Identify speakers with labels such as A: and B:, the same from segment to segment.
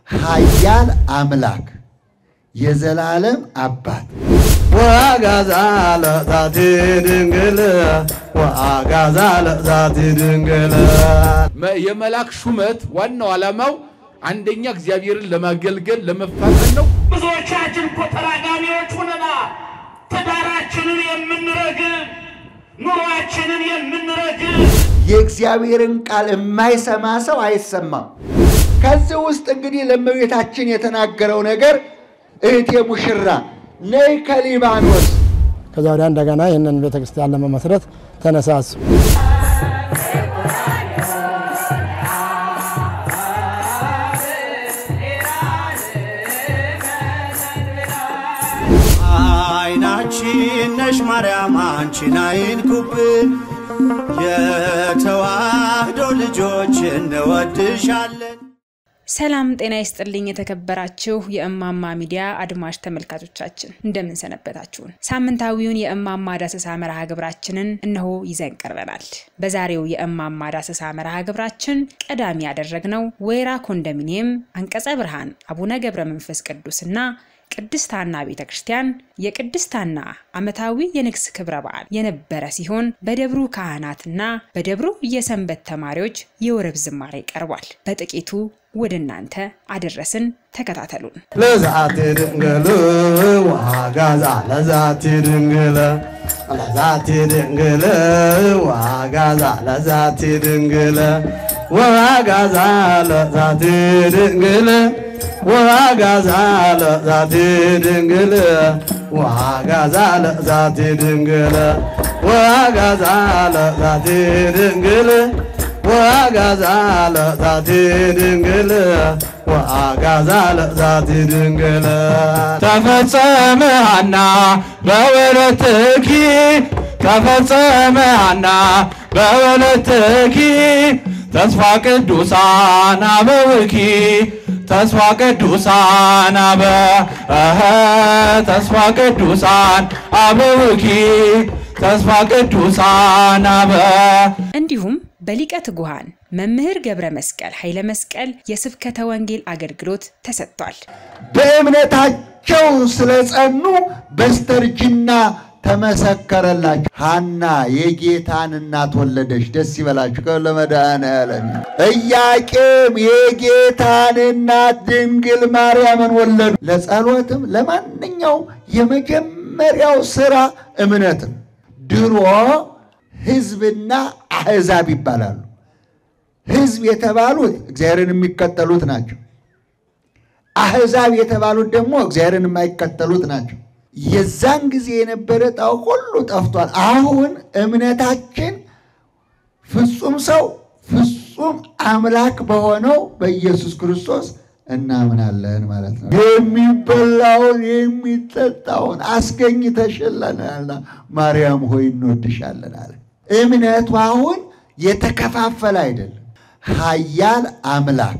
A: ኃያል አምላክ የዘላለም አባት
B: ወአጋዛ ለዛቲ ድንግል ወአጋዛ ለዛቲ ድንግል
C: የመልአክ ሹመት ዋናው ዓላማው አንደኛ እግዚአብሔርን ለማገልገል ለመፋጠን ነው።
D: ብዙዎቻችን እኮ ተራጋሚዎች ሆነናል። ትዳራችንን የምንረግም ኑሯችንን የምንረግም
A: የእግዚአብሔርን ቃል የማይሰማ ሰው አይሰማም። ከዚህ ውስጥ እንግዲህ ለእመቤታችን የተናገረው ነገር እህቴ ሙሽራ ነይ ከሊባኖስ
E: ከዛ ወዲያ እንደገና ይህንን ቤተክርስቲያን ለመመስረት ተነሳሱ።
B: አይናችን ነሽ ማርያም አንቺን አይንኩብን፣ የተዋህዶ ልጆች እንወድሻለን።
F: ሰላም ጤና ይስጥልኝ። የተከበራችሁ የእማማ ሚዲያ አድማጭ ተመልካቾቻችን እንደምን ሰነበታችሁን? ሳምንታዊውን የእማማ ዳሰሳ መርሃ ግብራችንን እነሆ ይዘን ቀርበናል። በዛሬው የእማማ ዳሰሳ መርሃ ግብራችን ቀዳሚ ያደረግነው ወይራ ኮንዶሚኒየም አንቀጸ ብርሃን አቡነ ገብረ መንፈስ ቅዱስና ቅድስት ሐና ቤተ ክርስቲያን የቅድስት ሐና ዓመታዊ የንግስ ክብረ በዓል የነበረ ሲሆን በደብሩ ካህናትና በደብሩ የሰንበት ተማሪዎች የወረብ ዝማሬ ቀርቧል። በጥቂቱ ወደ እናንተ አደረስን። ተከታተሉን።
B: ለዛቲ ድንግል ወአጋዛ ለዛቲ ድንግል ለዛቲ ድንግል ወአጋዛ ለዛቲ ድንግል ወአጋዛ ለዛቲ ድንግል ወአጋዛ ለዛቲ ድንግል ወአጋዛ ለዛቲ ድንግል ወአጋዛ ለዛቲ ድንግል ወአጋዛ ለዛቲ ድንግል ወአጋዛ ለዛቲ ድንግል ተፈጸመ ሐና በወለትኪ ተፈጸመ ሐና በወለትኪ ተስፋ ቅዱሳን አበውኪ ተስፋ ቅዱሳን አበ እኸ ተስፋ ቅዱሳን አበውኪ ተስፋ ቅዱሳን አበ
F: እንዲሁም በሊቀ ትጉሃን መምህር ገብረ መስቀል ኃይለ መስቀል የስብከተ ወንጌል አገልግሎት ተሰጥቷል።
A: በእምነታቸው ስለጸኑ በስተርጅና ተመሰከረላቸው። ሐና የጌታን እናት ወለደች። ደስ ይበላችሁ ለመድኃኔዓለም። ኢያቄም የጌታን እናት ድንግል ማርያምን ወለዱ። ለጸሎትም ለማንኛው የመጀመሪያው ስራ እምነት ነው። ድሮ ሕዝብና አሕዛብ ይባላሉ። ሕዝብ የተባሉት እግዚአብሔርን የሚከተሉት ናቸው። አሕዛብ የተባሉት ደግሞ እግዚአብሔርን የማይከተሉት ናቸው። የዛን ጊዜ የነበረ ጣው ሁሉ ጠፍቷል። አሁን እምነታችን ፍጹም ሰው ፍጹም አምላክ በሆነው በኢየሱስ ክርስቶስ እናምናለን ማለት ነው። የሚበላውን የሚጠጣውን አስገኝተሽለናልና ማርያም ሆይ እንወድሻለን አለ። እምነቱ አሁን የተከፋፈለ አይደለም። ኃያል አምላክ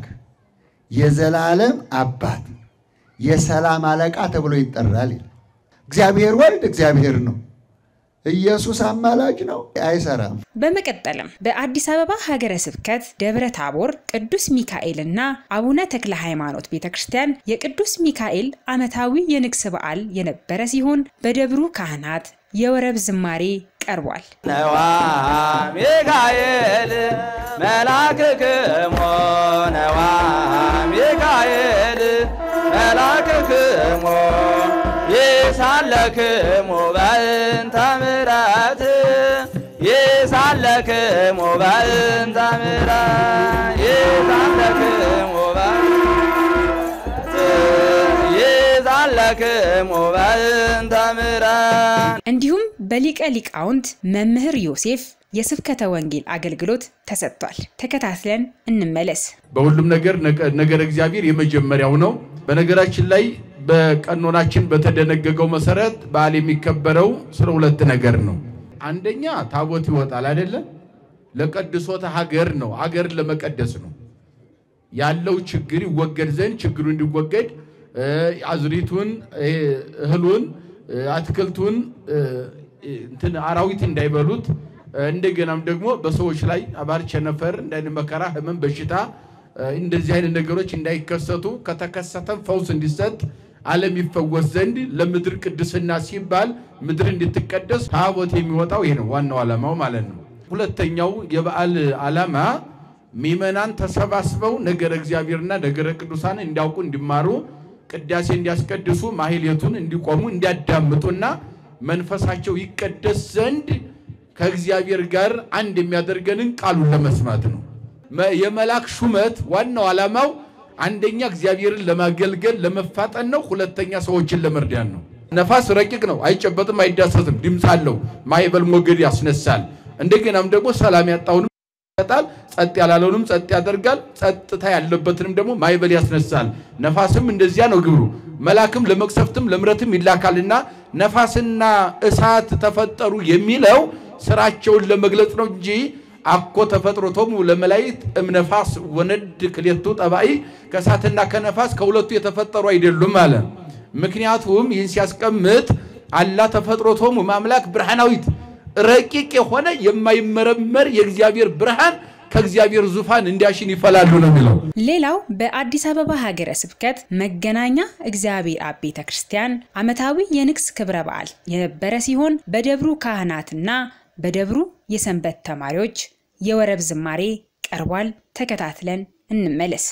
A: የዘላለም አባት የሰላም አለቃ ተብሎ ይጠራል። እግዚአብሔር ወልድ እግዚአብሔር ነው። ኢየሱስ አማላጅ ነው፣ አይሰራም።
F: በመቀጠልም በአዲስ አበባ ሀገረ ስብከት ደብረ ታቦር ቅዱስ ሚካኤልና አቡነ ተክለ ሃይማኖት ቤተ ክርስቲያን የቅዱስ ሚካኤል ዓመታዊ የንግስ በዓል የነበረ ሲሆን በደብሩ ካህናት የወረብ ዝማሬ ቀርቧል።
B: ነዋ ሚካኤል መላክክሞ ነዋ ሚካኤል መላክክሞ ይሳለክሙ በእንተ ምሕረት ይሳለክሙ በእንተ ምሕረት ይሳለክሙ ይሳለክሙ በእንተ ምሕረት
F: እንዲሁም በሊቀ ሊቃውንት መምህር ዮሴፍ የስብከተ ወንጌል አገልግሎት ተሰጥቷል። ተከታትለን እንመለስ።
C: በሁሉም ነገር ነገር እግዚአብሔር የመጀመሪያው ነው። በነገራችን ላይ በቀኖናችን በተደነገገው መሰረት በዓል የሚከበረው ስለ ሁለት ነገር ነው። አንደኛ ታቦት ይወጣል አይደለም፣ ለቀድሶተ ሀገር ነው። ሀገርን ለመቀደስ ነው። ያለው ችግር ይወገድ ዘንድ ችግሩ እንዲወገድ አዝሪቱን፣ እህሉን፣ አትክልቱን እንትን አራዊት እንዳይበሉት እንደገናም ደግሞ በሰዎች ላይ አባር፣ ቸነፈር፣ እንዳይን መከራ፣ ህመም፣ በሽታ እንደዚህ አይነት ነገሮች እንዳይከሰቱ ከተከሰተም ፈውስ እንዲሰጥ ዓለም ይፈወስ ዘንድ ለምድር ቅድስና ሲባል ምድር እንድትቀደስ ታቦት የሚወጣው ይሄ ነው ዋናው ዓላማው ማለት ነው። ሁለተኛው የበዓል ዓላማ ምዕመናን ተሰባስበው ነገረ እግዚአብሔርና ነገረ ቅዱሳን እንዲያውቁ እንዲማሩ፣ ቅዳሴ እንዲያስቀድሱ፣ ማህሌቱን እንዲቆሙ እንዲያዳምጡና መንፈሳቸው ይቀደስ ዘንድ ከእግዚአብሔር ጋር አንድ የሚያደርገንን ቃሉን ለመስማት ነው። የመልአክ ሹመት ዋናው ዓላማው አንደኛ እግዚአብሔርን ለማገልገል ለመፋጠን ነው። ሁለተኛ ሰዎችን ለመርዳት ነው። ነፋስ ረቂቅ ነው፣ አይጨበጥም፣ አይዳሰስም፣ ድምፅ አለው፣ ማዕበል ሞገድ ያስነሳል። እንደገናም ደግሞ ሰላም ያጣውንም ይሰጣል፣ ጸጥ ያላለውንም ጸጥ ያደርጋል፣ ጸጥታ ያለበትንም ደግሞ ማዕበል ያስነሳል። ነፋስም እንደዚያ ነው ግብሩ። መልአክም ለመቅሰፍትም ለምረትም ይላካልና ነፋስና እሳት ተፈጠሩ የሚለው ስራቸውን ለመግለጽ ነው እንጂ አኮ ተፈጥሮቶሙ ለመላእክት እምነፋስ ወነድ ክሌቱ ጠባይ ከእሳትና ከነፋስ ከሁለቱ የተፈጠሩ አይደሉም አለ። ምክንያቱም ይህን ሲያስቀምጥ አላ ተፈጥሮቶሙ ማምላክ ብርሃናዊት ረቂቅ የሆነ የማይመረመር የእግዚአብሔር ብርሃን ከእግዚአብሔር ዙፋን እንዲያሽን ይፈላሉ ነው የሚለው።
F: ሌላው በአዲስ አበባ ሀገረ ስብከት መገናኛ እግዚአብሔር አብ ቤተ ክርስቲያን ዓመታዊ የንግስ ክብረ በዓል የነበረ ሲሆን በደብሩ ካህናትና በደብሩ የሰንበት ተማሪዎች የወረብ ዝማሬ ቀርቧል። ተከታትለን እንመለስ።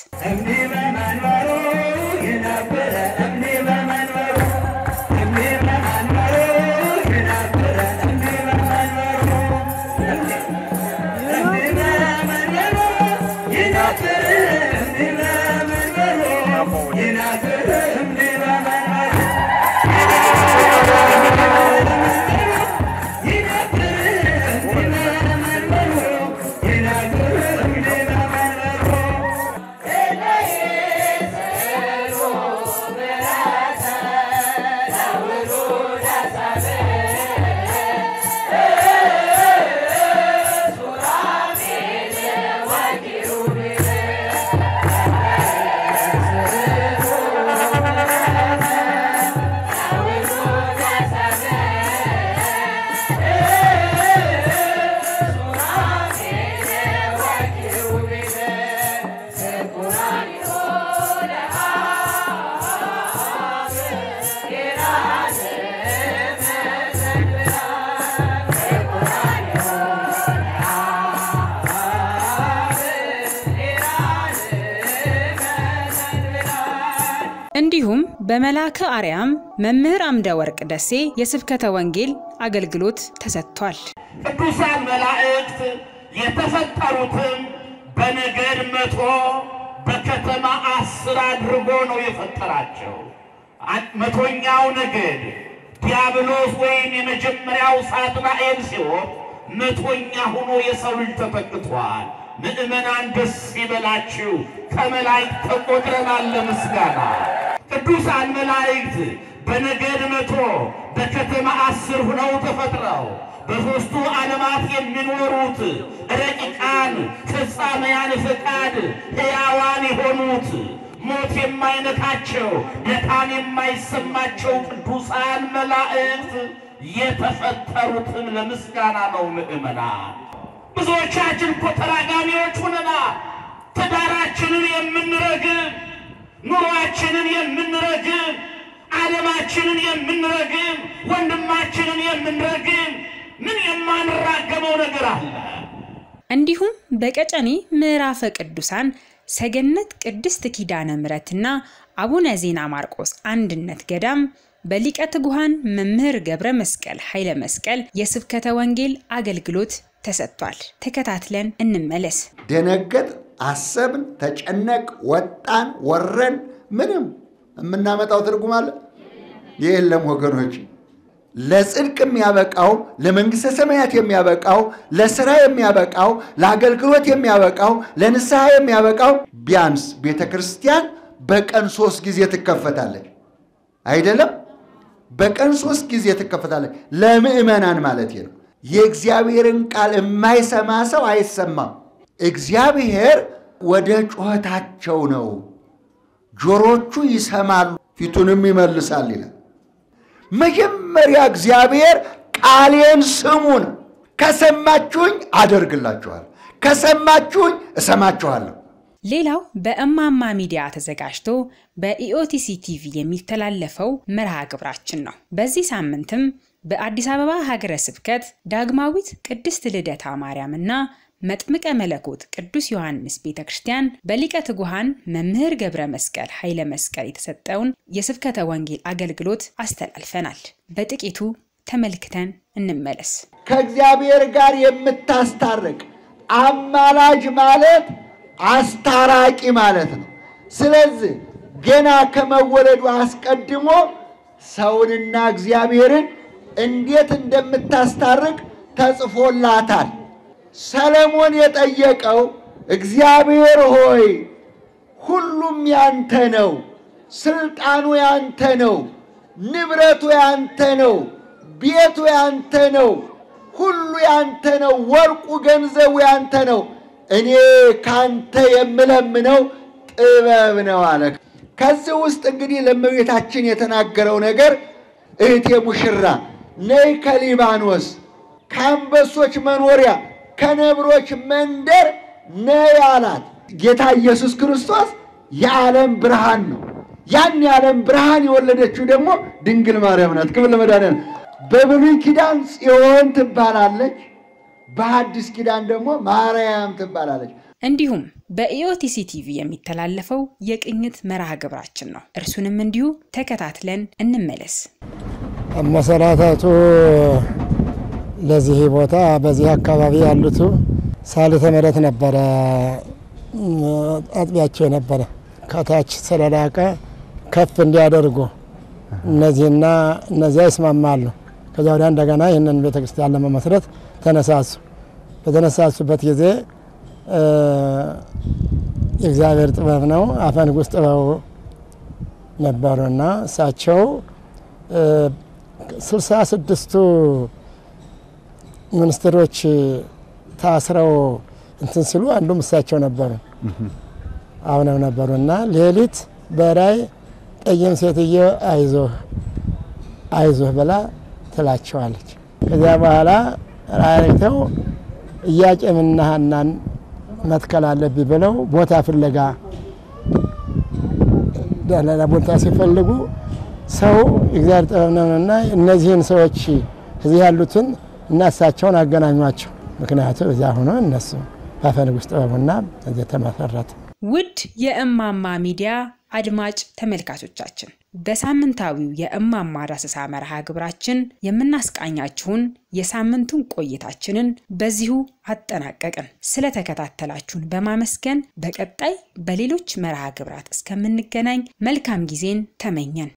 F: እንዲሁም በመልአከ አርያም መምህር አምደ ወርቅ ደሴ የስብከተ ወንጌል አገልግሎት ተሰጥቷል።
D: ቅዱሳን መላእክት የተፈጠሩትም በነገድ መቶ በከተማ አስር አድርጎ ነው የፈጠራቸው። መቶኛው ነገድ ዲያብሎስ ወይም የመጀመሪያው ሳጥናኤል ሲሆን መቶኛ ሆኖ የሰው ልጅ ተተክቷል። ምእመናን ደስ ይበላችሁ፣ ከመላእክት ተቆጥረናል ለምስጋና። ቅዱሳን መላእክት በነገድ መቶ በከተማ አስር ሁነው ተፈጥረው በሦስቱ ዓለማት የሚኖሩት ረቂቃን ፍጻሜያን ፈቃድ ሕያዋን የሆኑት ሞት የማይነካቸው ድካም የማይሰማቸው ቅዱሳን መላእክት የተፈጠሩትም ለምስጋና ነው። ምእመናን ብዙዎቻችን እኮ ተራጋሚዎች ሁነናል። ትዳራችንን የምንረግም፣ ኑሯችንን የምንረግም፣ ዓለማችንን የምንረግም፣ ወንድማችንን የምንረግም ምን የማንራገመው ነገር አለ?
F: እንዲሁም በቀጨኔ ምዕራፈ ቅዱሳን ሰገነት ቅድስት ኪዳነ ምሕረትና አቡነ ዜና ማርቆስ አንድነት ገዳም በሊቀ ትጉሃን መምህር ገብረ መስቀል ኃይለ መስቀል የስብከተ ወንጌል አገልግሎት ተሰጥቷል። ተከታትለን እንመለስ።
A: ደነገጥ፣ አሰብን፣ ተጨነቅ፣ ወጣን፣ ወረን፣ ምንም የምናመጣው ትርጉም አለ የለም ወገኖች። ለጽድቅ የሚያበቃው ለመንግሥተ ሰማያት የሚያበቃው ለስራ የሚያበቃው ለአገልግሎት የሚያበቃው ለንስሐ የሚያበቃው ቢያንስ ቤተ ክርስቲያን በቀን ሶስት ጊዜ ትከፈታለች። አይደለም? በቀን ሶስት ጊዜ ትከፈታለች። ለምዕመናን ማለት ነው። የእግዚአብሔርን ቃል የማይሰማ ሰው አይሰማም። እግዚአብሔር ወደ ጩኸታቸው ነው፣ ጆሮቹ ይሰማሉ፣ ፊቱንም ይመልሳል ይላል። መጀመሪያ እግዚአብሔር ቃሌን ስሙን፣ ከሰማችሁኝ አደርግላችኋል፣ ከሰማችሁኝ እሰማችኋለሁ።
F: ሌላው በእማማ ሚዲያ ተዘጋጅቶ በኢኦቲሲ ቲቪ የሚተላለፈው መርሃ ግብራችን ነው። በዚህ ሳምንትም በአዲስ አበባ ሀገረ ስብከት ዳግማዊት ቅድስት ልደታ ማርያምና መጥምቀ መለኮት ቅዱስ ዮሐንስ ቤተ ክርስቲያን በሊቀ ትጉሃን መምህር ገብረ መስቀል ኃይለ መስቀል የተሰጠውን የስብከተ ወንጌል አገልግሎት አስተላልፈናል። በጥቂቱ ተመልክተን እንመለስ።
A: ከእግዚአብሔር ጋር የምታስታርቅ አማላጅ ማለት አስታራቂ ማለት ነው። ስለዚህ ገና ከመወለዱ አስቀድሞ ሰውንና እግዚአብሔርን እንዴት እንደምታስታርቅ ተጽፎላታል። ሰለሞን የጠየቀው እግዚአብሔር ሆይ ሁሉም ያንተ ነው፣ ስልጣኑ ያንተ ነው፣ ንብረቱ ያንተ ነው፣ ቤቱ ያንተ ነው፣ ሁሉ ያንተ ነው፣ ወርቁ ገንዘቡ ያንተ ነው። እኔ ካንተ የምለምነው ጥበብ ነው አለ። ከዚህ ውስጥ እንግዲህ ለእመቤታችን የተናገረው ነገር እህቴ ሙሽራ ነይ ከሊባኖስ ከአንበሶች መኖሪያ ከነብሮች መንደር ነይ አላት። ጌታ ኢየሱስ ክርስቶስ የዓለም ብርሃን ነው። ያን የዓለም ብርሃን የወለደችው ደግሞ ድንግል ማርያም ናት። ክብር ለመድኃኒዓለም። በብሉይ ኪዳን ጽዮን ትባላለች፣ በሐዲስ ኪዳን ደግሞ ማርያም ትባላለች።
F: እንዲሁም በኢኦቲሲ ቲቪ የሚተላለፈው የቅኝት መርሃ ግብራችን ነው። እርሱንም እንዲሁ ተከታትለን እንመለስ።
E: መሰረታቱ ለዚህ ቦታ በዚህ አካባቢ ያሉቱ ሳልተ ምሕረት ነበረ አጥቢያቸው የነበረ ከታች ስለላቀ ከፍ እንዲያደርጉ እነዚህና እነዚያ ይስማማሉ። ከዚያ ወዲያ እንደገና ይህንን ቤተ ክርስቲያን ለመመስረት ተነሳሱ። በተነሳሱበት ጊዜ የእግዚአብሔር ጥበብ ነው፣ አፈ ንጉሥ ጥበቡ ነበሩና እሳቸው ስልሳ ስድስቱ ሚኒስትሮች ታስረው እንትን ሲሉ አንዱም እሳቸው ነበሩ አሁንም ነበሩ እና ሌሊት በራይ ጠይም ሴትዮ አይዞህ አይዞህ ብላ ትላቸዋለች። ከዚያ በኋላ ራይተው ኢያቄምና ሐናን መትከል አለብኝ ብለው ቦታ ፍለጋ ሌላ ቦታ ሲፈልጉ ሰው እግዚአብሔር ጥበብ ነውና እነዚህን ሰዎች እዚህ ያሉትን እና እሳቸውን አገናኟቸው። ምክንያቱም እዚያ ሆኖ እነሱ በአፈ ንጉሥ ጥበቡና እዚህ ተመሰረተ።
F: ውድ የእማማ ሚዲያ አድማጭ ተመልካቾቻችን በሳምንታዊው የእማማ ዳሰሳ መርሃ ግብራችን የምናስቃኛችሁን የሳምንቱን ቆይታችንን በዚሁ አጠናቀቅን። ስለተከታተላችሁን በማመስገን በቀጣይ በሌሎች መርሃ ግብራት እስከምንገናኝ መልካም ጊዜን ተመኘን።